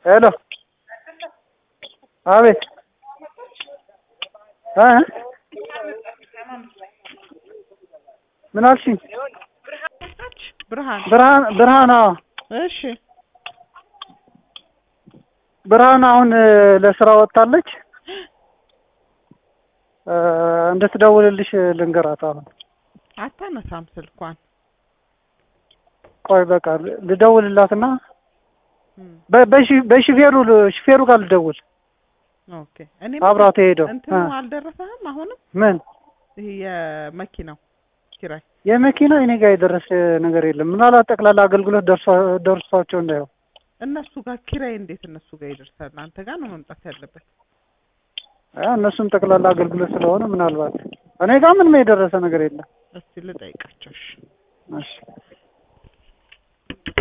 ሄሎ አቤት እ ምን አልሽኝ? ብርሃን ብርሃን ብርሃን አዎ እሺ ብርሃን አሁን እ ለስራ ወጥታለች እ እንድትደውልልሽ ልንገራት አሁን አታነሳም ስልኳን ቆይ በቃ ል- ልደውልላትና እም፣ በ- በሺ- በሹፌሩ ል- ሹፌሩ ጋር ልደውል ኦኬ እኔ አብራት ሄደው እንትኑ እ አልደረሰህም አሁንም ምን ይሄ የመኪናው ኪራይ የመኪና እኔ ጋር የደረሰ ነገር የለም። ምናልባት ጠቅላላ አገልግሎት ደርሷ- ደርሷቸው እንዳየው እነሱ ጋር ኪራይ እንዴት እነሱ ጋር ይደርሳል አንተ ጋር ነው መምጣት ያለበት እ እነሱም ጠቅላላ አገልግሎት ስለሆነ ምናልባት እኔ ጋር ምንም የደረሰ ነገር የለም። እስቲ ልጠይቃቸው እሺ እሺ